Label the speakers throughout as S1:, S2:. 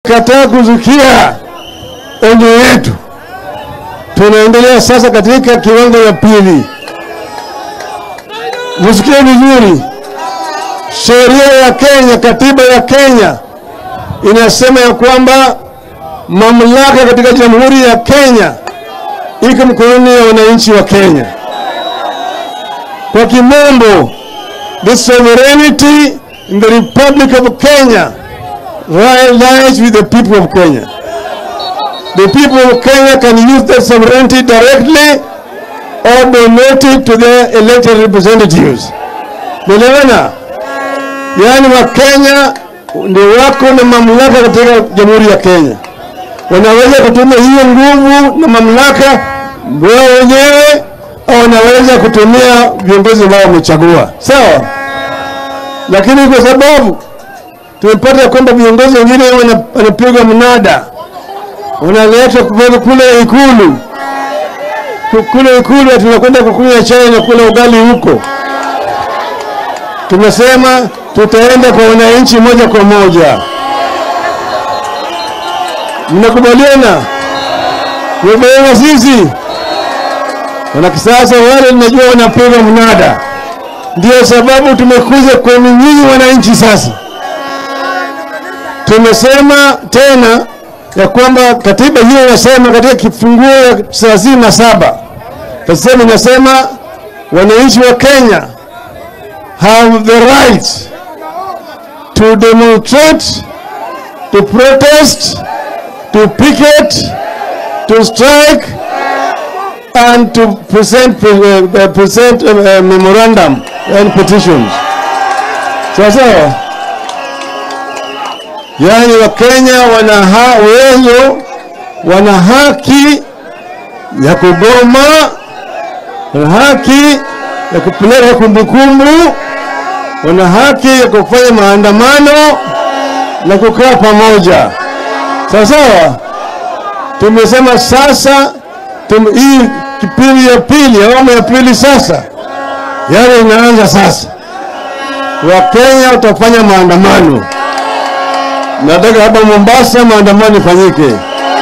S1: tukikataa kuzukia onyo yetu, tunaendelea sasa katika kiwango ya pili. Msikie vizuri, sheria ya Kenya, katiba ya Kenya inasema ya kwamba mamlaka katika jamhuri ya Kenya iko mkononi ya wananchi wa Kenya. Kwa kimombo, the sovereignty in the Republic of Kenya lies with the people of Kenya. The people of Kenya can use that sovereignty directly or donate it to their elected representatives. Umeelewana? Yaani Wakenya ndio wako na mamlaka katika jamhuri ya Kenya, wanaweza kutumia hiyo nguvu na mamlaka wao wenyewe, au wanaweza kutumia viongozi ambao wamechagua, sawa. Lakini kwa sababu tumepata kwamba viongozi wengine wanapigwa mnada, wanaletwa kule Ikulu, kule Ikulu tunakwenda kukunywa chai na kula ugali huko. Tumesema tutaenda kwa wananchi moja kwa moja. Mnakubaliana? Mnakubaliana sisi wana kisasa wale najua wanapiga mnada, ndio sababu tumekuja kwenu nyinyi wananchi. Sasa tumesema tena ya kwamba katiba hiyo inasema katika kifunguo ya thelathini na saba tasema inasema wananchi wa Kenya have the right to demonstrate, to protest, to picket, to strike, and to present, uh, present uh, memorandum and petitions. Sawa sawa. Yaani Wakenya wana uwezo, wana haki ya kugoma, wana haki ya kupeleka kumbukumbu wana haki ya kufanya maandamano na kukaa pamoja. Sawa sawa. Tumesema sasa tum, hii kipindi ya pili, awamu ya pili sasa, yale inaanza sasa. Wakenya watafanya maandamano. Nataka hapa Mombasa maandamano ifanyike.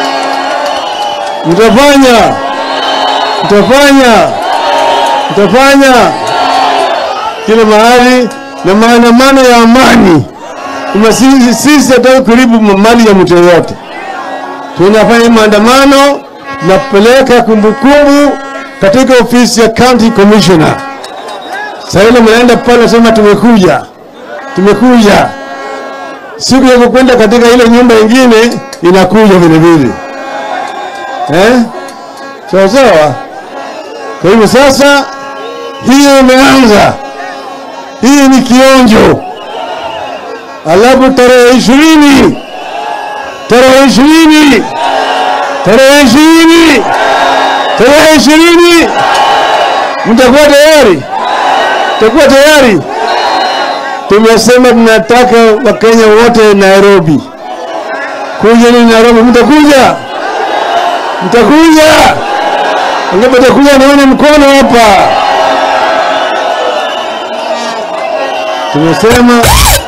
S1: Mtafanya, mtafanya, mtafanya kila mahali na maandamano ya amani. Kama sisi sisi hataki kuharibu mali ya mtu yoyote, tunafanya maandamano, tunapeleka kumbukumbu katika ofisi ya county commissioner. Sasa ile mnaenda pale, nasema tumekuja, tumekuja. Siku ya kukwenda katika ile nyumba ingine inakuja vile vile, eh, sawa sawa. Kwa hivyo sasa hiyo imeanza hii ni kionjo. Alafu tarehe ishirini tarehe ishirini tarehe ishirini tarehe ishirini mtakuwa tayari, mtakuwa tayari. Tumesema tunataka Wakenya wote Nairobi, kuja ni Nairobi. Mtakuja, mtakuja, angapo mtakuja, naone mkono hapa. Tumesema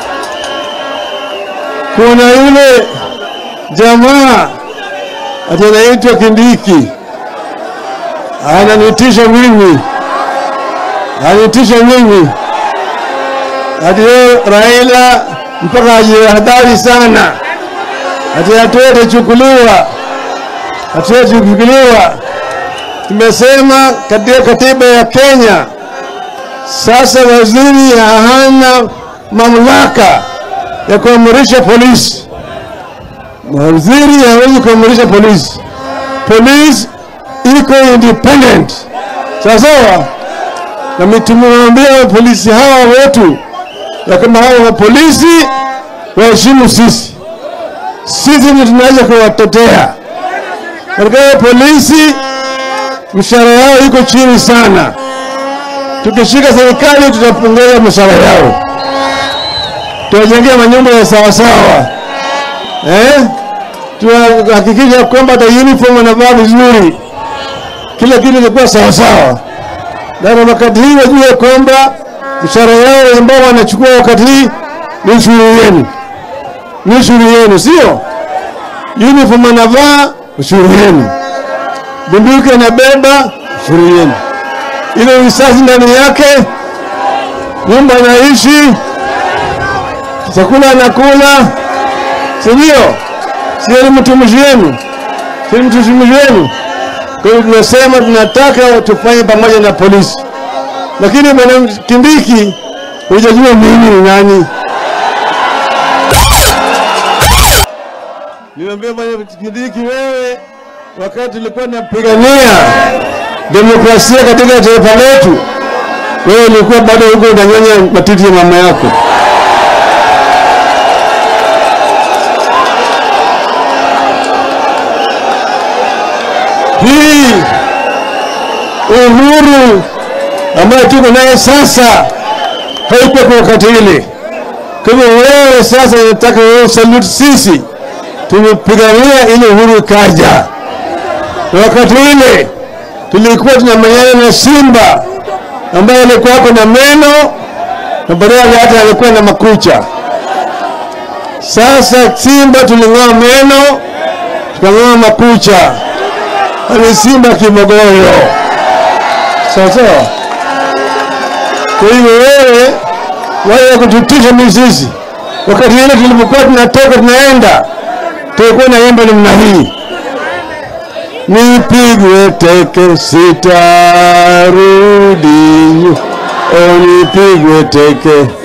S1: kuna yule jamaa ati anaitwa Kindiki ananitisha mimi, ananitisha mimi ati yeye Raila mpaka ajihadhari sana, ati hatua itachukuliwa, hatua itachukuliwa. Tumesema katika katiba ya Kenya sasa waziri hana mamlaka ya kuamrisha polisi. Waziri hawezi kuamrisha polisi. Polisi iko independent, sawa sawa. Na tumewambia polisi hawa wetu ya kama hawa wa polisi waheshimu sisi, sisi ndio tunaweza kuwatetea katika polisi. Mshahara yao iko chini sana tukishika serikali tutapongeza mishahara yao, tuwajengea manyumba ya sawasawa eh? Tuhakikisha kwamba hata uniform wanavaa vizuri, kila kitu kitakuwa sawasawa, na wakati hii wajue kwamba mishahara yao ambao wanachukua wakati hii ni ushuru yenu, ni ushuru yenu, sio uniform anavaa, ushuru yenu. Bunduki anabeba, ushuru yenu. Ile risasi ndani yake, nyumba anaishi, chakula anakula, si ndio? Si ni mtumishi wenu, si ni mtumishi wenu. Kwa hiyo tunasema tunataka tufanye pamoja na polisi, lakini bwana Kindiki hujajua mimi ni nani. Niambia bwana Kindiki, wewe wakati tulikuwa tunapigania demokrasia katika taifa letu, wewe ulikuwa bado huko unanyonya matiti ya mama yako. Hii uhuru ambayo tuko naye sasa haikuwa kwa wakati ile. Kwa hivyo wewe sasa unataka wewe salute sisi, tumepigania ile uhuru ikaja, na wakati ile tulikuwa tunamenyana na simba ambaye alikuwa ako na meno na baadaye hata alikuwa na makucha. Sasa simba tuling'oa meno tukang'oa makucha, ni simba kimogoyo. Sawa sawa. Kwa hivyo wewe wale kututisha mizizi, wakati ile tulipokuwa tunatoka tunaenda, tulikuwa naimba namna hii nipigwe teke sitarudi, o nipigwe teke